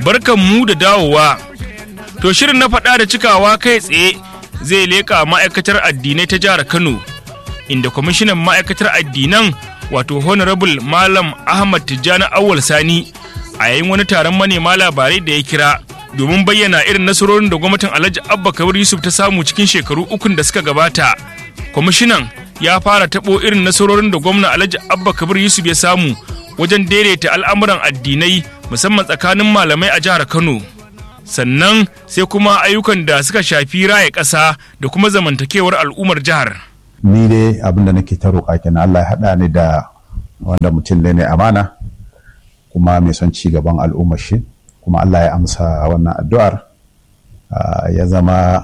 barkan mu da dawowa. To shirin na faɗa da cikawa kai tsaye zai leƙa ma'aikatar addinai ta jihar Kano, inda kwamishinan ma'aikatar addinan wato Honorable Malam Ahmad Tijjani Awal Sani a yayin wani taron manema labarai da ya kira domin bayyana irin nasarorin da gwamnatin Alhaji Abba Kabir Yusuf ta samu cikin shekaru ukun da suka gabata. Kwamishinan ya fara taɓo irin nasarorin da gwamna Alhaji Abba Kabir Yusuf ya samu wajen daidaita al'amuran addinai musamman tsakanin malamai a jihar Kano. Sannan sai kuma ayyukan da suka shafi raya ƙasa da kuma zamantakewar al'ummar jihar. Ni dai abin da nake ta roƙa kenan Allah ya haɗa ni da wanda mutum ne amana kuma mai son ci gaban al'ummar shi kuma Allah ya amsa wannan addu'ar ya zama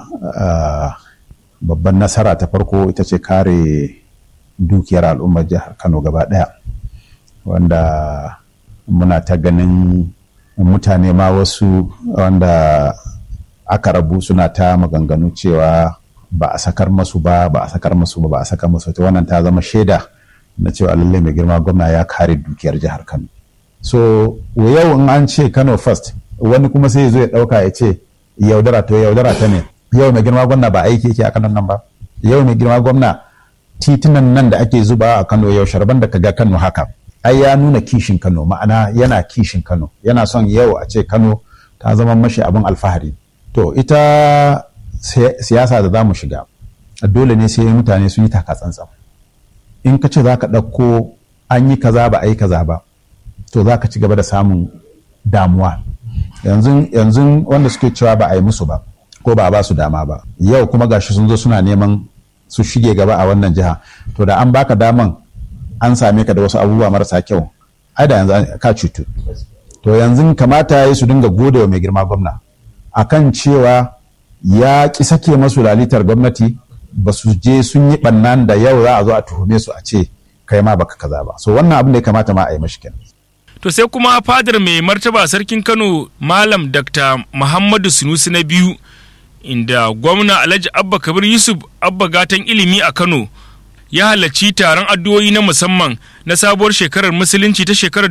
babban nasara ta farko ita ce kare dukiyar al'ummar jihar Kano gaba ɗaya. wanda muna ta ganin mutane ma wasu wanda aka rabu suna ta maganganu cewa ba a sakar masu ba ba a sakar masu ba ba a sakar masu ta wannan ta zama shaida na cewa lallai mai girma gwamna ya kare dukiyar jihar Kano so yau in an ce Kano first wani kuma sai zo ya dauka ya ce yaudara to yaudara ta ne yau mai girma gwamna ba aiki yake a Kano nan ba yau mai girma gwamna titunan nan da ake zuba a Kano yau sharban da kaga Kano haka ai ya nuna kishin Kano ma'ana yana kishin Kano yana son yau a ce Kano ta zama mashi abin alfahari to ita siyasa da za mu shiga dole ne sai mutane sun yi taka tsantsan in ka ce za ka ɗauko an yi kaza ba a yi kaza ba to za ka ci gaba da samun damuwa yanzu yanzu wanda suke cewa ba a yi musu ba ko ba a ba su dama ba yau kuma gashi sun zo suna neman su shige gaba a wannan jiha to da an baka daman an same ka da wasu abubuwa marasa kyau ai da yanzu ka cutu to yanzu kamata ya yi su dinga gode wa mai girma gwamna akan cewa ya ki sake masu lalitar gwamnati ba su je sun yi bannan da yau za a zo a tuhume su a ce kai ma baka kaza ba so wannan abin da ya kamata ma a yi mashi kenan To sai kuma fadar mai martaba sarkin Kano Malam Dr. Muhammadu Sunusi na biyu inda gwamna Alhaji Abba Kabir Yusuf Abba gatan ilimi a Kano ya halarci taron addu'o'i na musamman na sabuwar shekarar musulunci ta shekarar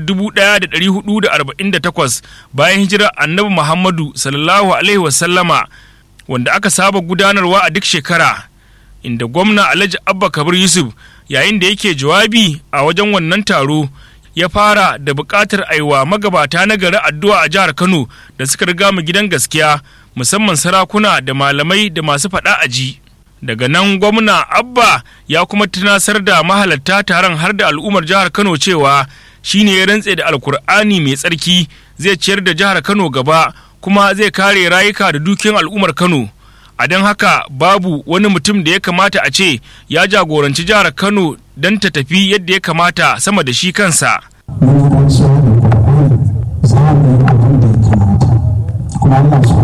1448 bayan hijirar annabi Muhammadu sallallahu alaihi wasallama wanda aka saba gudanarwa a duk shekara inda gwamna Alhaji Abba Kabir Yusuf yayin da yake jawabi a wajen wannan taro ya fara da buƙatar aiwa magabata na gari addu'a a jihar Kano da suka riga mu gidan gaskiya musamman sarakuna da malamai da masu faɗa a ji. daga nan gwamna abba ya kuma tunasar da mahalarta taron har da al'ummar jihar kano cewa shine ya rantse da alkur'ani mai tsarki zai ciyar da jihar kano gaba kuma zai kare rayuka da dukiyan al'ummar kano a don haka babu wani mutum da ya kamata a ce ya jagoranci jihar kano don ta tafi yadda ya kamata sama da shi kansa mun rantsuwa da ƙwarƙwari za mu yi abin da ya kamata kuma Allah